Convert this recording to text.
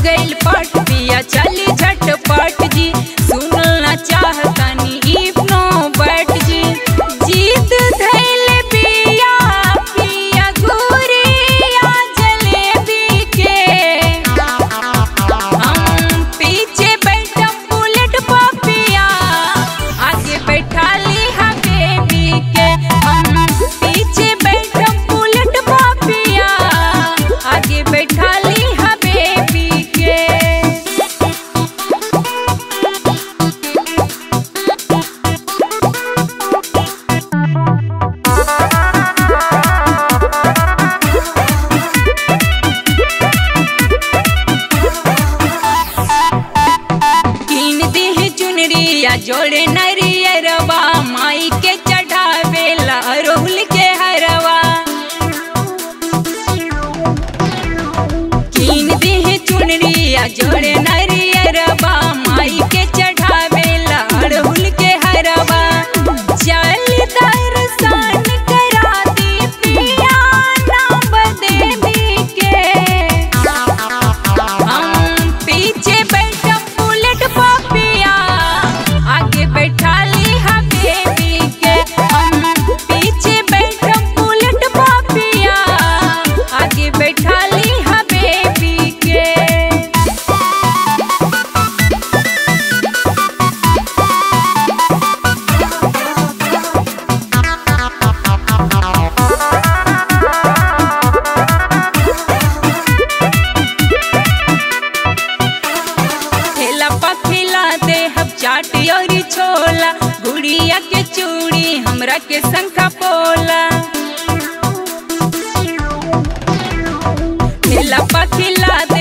गइल पट पिया चली झटपट जी सुनना चाहतनी इब्नो बैठ जी जीत धैल पिया पिया गुरिया जलेबी के हम पीछे बैठम बुलेट पपिया आगे बैठा ली हा बेबी के हम पीछे बैठम बुलेट पपिया आगे बैठा ली हा बेबी के कीन देह चुनरिया जोड़े नरियरवा माई के चढ़ावेला रोहुल के हरवा कीन देह चुनरिया जोड़े नरियरवा माई के चढ़ावेला रोहुल के हरवा चल दर्शन करा दी पिया नाम देवी के हम पीछे बैठम बुलेट पपिया आगे बैठा ली हा बेबी के हम पीछे बैठम बुलेट पपिया आगे बैठा ली हा बेबी के ठेला पखिला दे हम चाट और छोला गुड़िया के चूड़ी हमरा के शंखा पोला ठेला पखिला